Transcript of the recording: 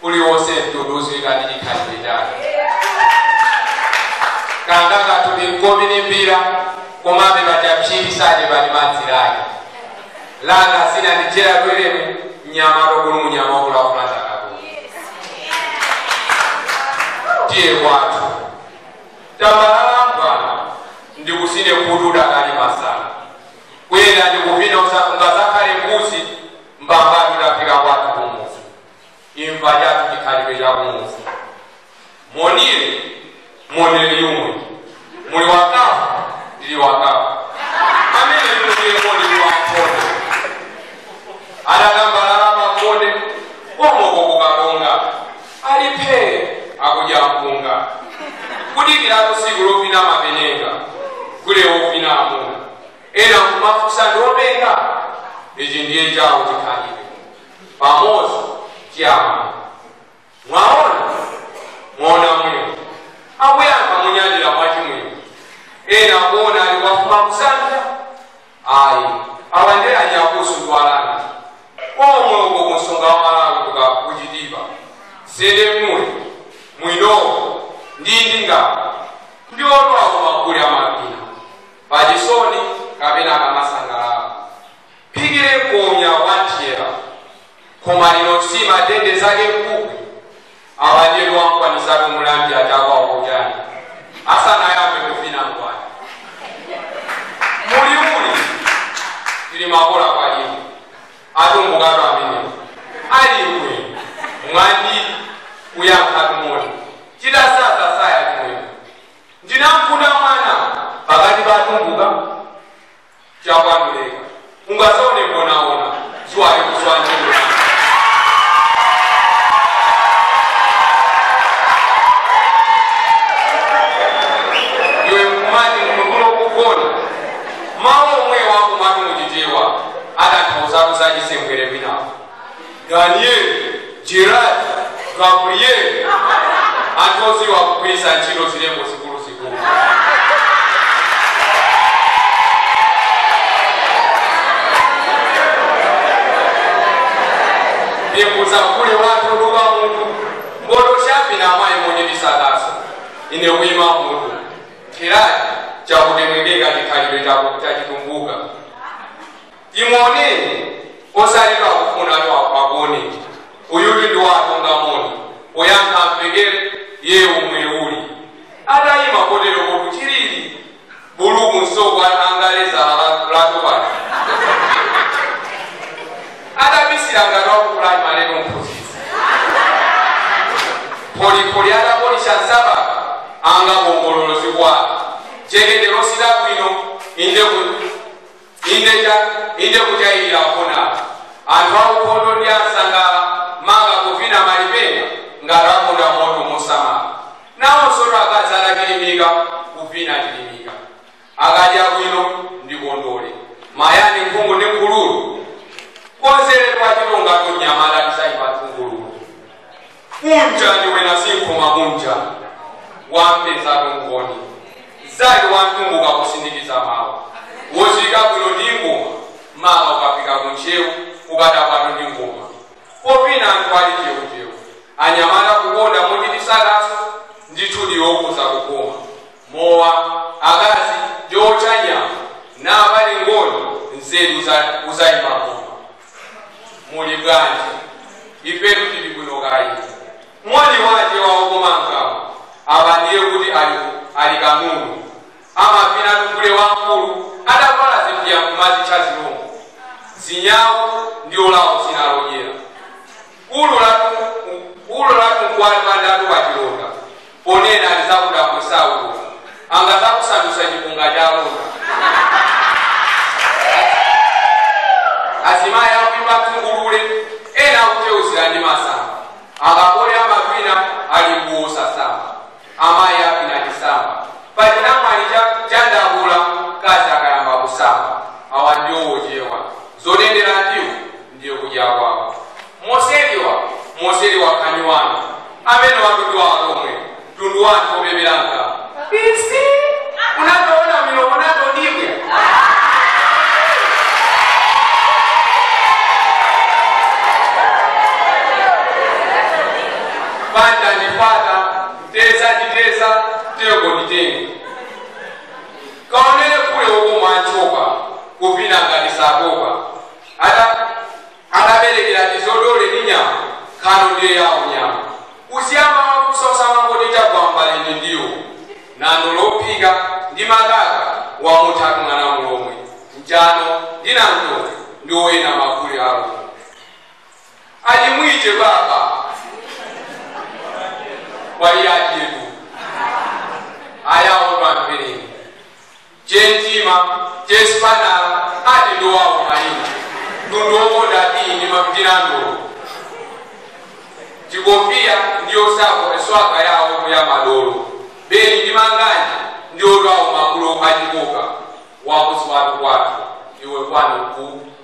uliwonse mtunduzi kati chikhalidwe chake kangaka tuli nkomi ni mpira komabe pachapshilisanje pali madzi lake langa sina ndichera kwelemu mnyama lokulu munyama wakulakula chakakulu tiye kwathu tambalala ndikusine kutuda kali masana kwena ndikupina ungazakhale mbuzi mbambani utafika kwathu kumuzi imva chatu chikhalidwe cha kumuzi monile moneli yumwe muli wakafu ndili wakafu amene ndikuye moni wakhona adatambalala makonde omoko kukalonga aliphe akudya mpunga kudikirako siku lopina mapenenga kule opina amuna ena kumafusa ndopenga ichi ndiye chawo chikhalidwe pamozi chiyama mwaona mwaona mwini akuyamba munyadira mwachimwini ena kuona ali wafuma kusanja ayi awandera nyakusu ntwalana omwe uko kunsonga wa malawi tuka kuchitipa sede mule mwinowo ndindi ngapa ndiolwawo makuli amapina pachisoni kapena kamasangalala phikire komya wanthiyera koma lino si matende zake mkukwi awandyetu wankwanisake mulambi atakwawo kujani asanayambe kufina mkwani muli muli tili makola kwalimu atumbukatu amenewo alimwe mwandi kuyankha tumoni tidasasa saya timwene ndinamfuna mwana pakati patumbuka chakwanduleka ungasaone mbonaona siwali kuswanjula iwe kumati mukulu okuvona mawu omwe wako mati muchitewa adanthauzaku zachisembwere bwinawo daniel gerard gabriel anthu oziwa kugwiritsa ntchito zilembo zikuluzikulu ndimbuza kule watu luka munthu mboto chapi na amayi monyedisakaso ine kuyima munthu khirati chakutemwekeka chikhalidwe chachitumbuka timoneni osalidwa kufuna akuoneni uyuli ndi watonga moni poyankha mpekere ye umwe uli adayima kotero kuti chilili buluku nsoko angaleza latopati adabisira ngati wakupulani malero mphunzitsi polipoli adapolisha nsabaka anga bongololo zikwala cheketero sida bwino inde ku- inde cha- inde kuchayirira aponapa anthu aukhondo ndi ansangala manga kuvina malipenga ngati akonda moto mosamala nawonso akazi adakilimika kuvina tilimika akadya bwino ndi kondole mayani mphungu ndi mkhululu konzeredwa chilonga tonyamala tisaipatsungululu kunja ndiwena sinkhoma kunja wampeza tongoni zali wantumbuka kusindikiza mawu wozika bwino ndi ngoma mama ukafika kunchewu ukadapano ndi ngoma popina anthu ali cheuchewu anyamala kukonda mochitisakaso ndithu ndiwokuza kukoma mowa akazi ndiocha nyama napali ngono nzeru uzayima koma muli bwanji ifetu tili bwino kayi mwali wace wawokomankawo apa ndiye kuti ali ali kanunu amapina tukule wamkulu adavala zipya kumazi cha zilongo zinyawo ndiolawo zinalojera ulo latu ulo latu nkwali pandatu wachilonda ponena alizakuda kusaulo angazakusandusa chipunga cha londa azimayi akupimba tungulule ena akuteuzira ndi masamba akapole amapina ali mbuusa samba amayi apina chisamba pachinamwali chandakula kazi akayamba kusamba awa ndiowochewa zotendera ndiwo ndiye kudya kwawo moseriwa moseriwa khani wanu amene watundu walomwe tundu wanthu opepera nkama isi unatoona milomo natodibwe ano ndiye yawo nyama kusiyamba makusosamangotita gwambalende ndiwo nando lophika ndi makaka wamutatu mwana mulomwe njano ndinanto ndi oyena makule alo alimwite baba waliyajetu ayawo twampereni chentima chesipanala ati ndowawo malina tundowoda dini mapitirandolo chikofiya ndiyo sako eswaka yawo ya madolo beni ndi manganja ndiyo lwawo makulu achikoka wakusiwatu kwatu iwe kwanu ku